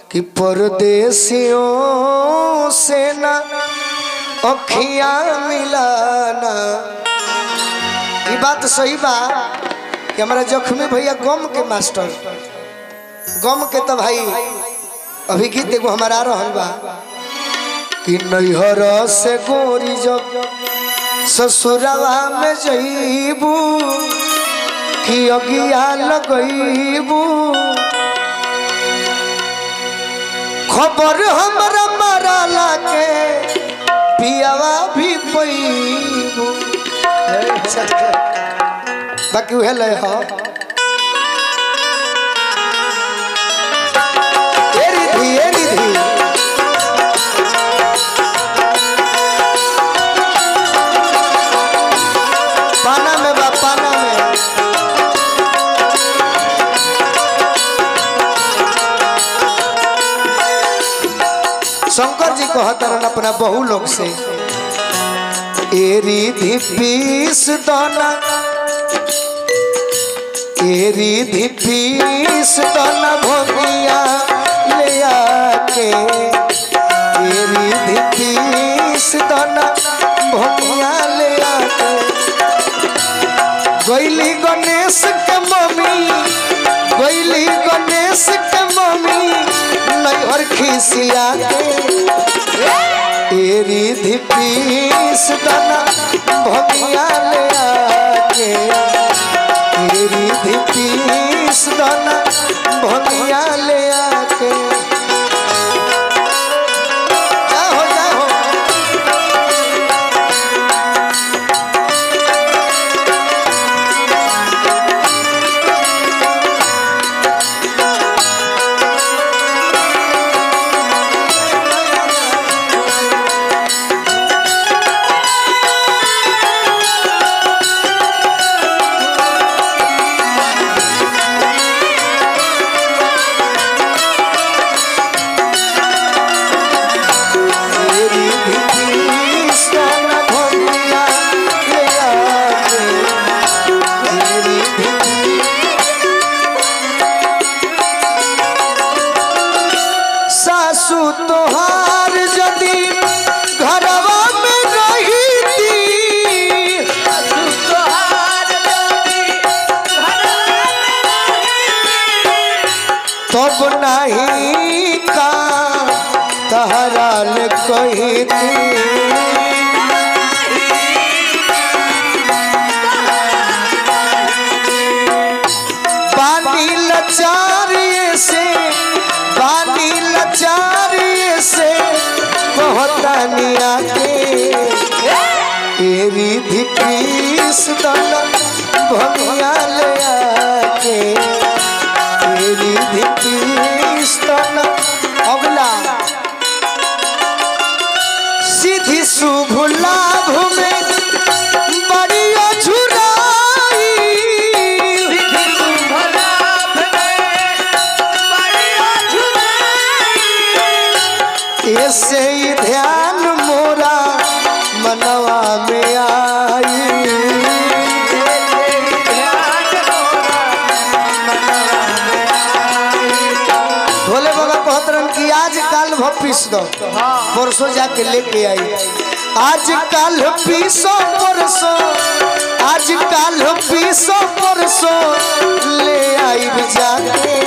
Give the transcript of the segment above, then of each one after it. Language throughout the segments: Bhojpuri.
कि परदेसियों से ना अखियां मिलाना ये बात सही बा कि हमारा जख्मी भैया गम के मास्टर गम के तो भाई अभी गीत एगो हमारा रहल बा कि नैहर से गोरी जब ससुरवा में जईबू कि अगिया लगईबू खबर हमरा मराला के पियावा भी पैबू बाकी उहे लय ह ए रिधि ए रिधि पाना में बा पाना में शंकर जी कहतरन अपना बहु लोग से एरी पीस दाना एरी पीस दाना भोगिया ले आके एरी पीस दाना भोगिया ले आके गैली गणेश के मम्मी गैली गणेश के मम्मी नैहर खिसिया के एरी धिपीस दाना भगिया ले आके एरी धिपीस दाना भगिया ले आके जाहो जाहो एरी धिपीस दाना भगिया ले आके एरी धिपीस सासू तोहार यदि घरवा में रहीती तब नहीं का तहरा ले कहती पानी लचारिए से पानी लचारिए से कहतानिया के एरी धिपीस दाना भगिया ले आके एरी धिपीस दाना अगला सीधी शुभ लाभ में बड़ी अझुराई ऐसे ही ध्यान मोरा मनवा में आई भोले बाबा कहत रहन कि आज काल भ पीस दो परसों जाके लेके आई आज काल पीसो परसों आज काल पीसो परसों ले आई जाके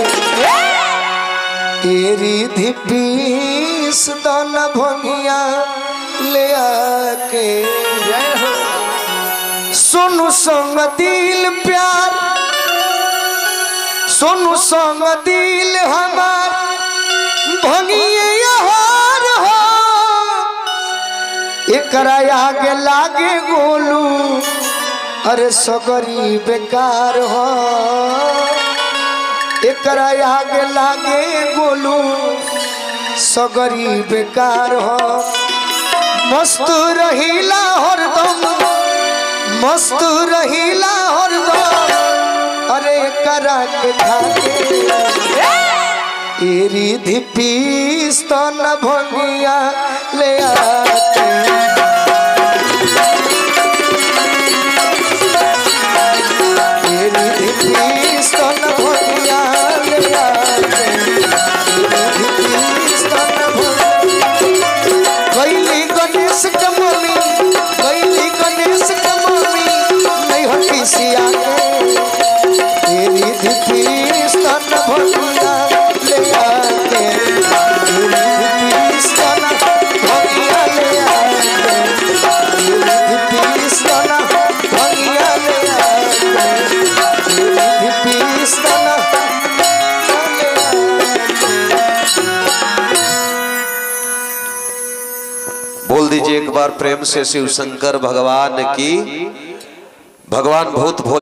तेरी धिपीस दन भंगिया ले आके सोनू संग दिल प्यार सोनू संग दिल हमार भंगिए हार हो एकरा आगे लागे गोलू अरे सगरी बेकार हो एकरा आगे लागे गोलू सगरी बेकार हो मस्त रहीला हरदम मस्त रहीला हरदम अरे एकरा के खाके एरी धिपीस तो न भंगिया ले आके एरी धिपीस तो न भंगिया ले आके सिया के तेरी दिखी स्तन भंगिया ले आके तेरी दिखी स्तन भंगिया ले आके तेरी दिखी स्तन भंगिया ले आके तेरी दिखी स्तन बोल दीजिए एक बार प्रेम से शिव शंकर भगवान की भगवान भूत भोले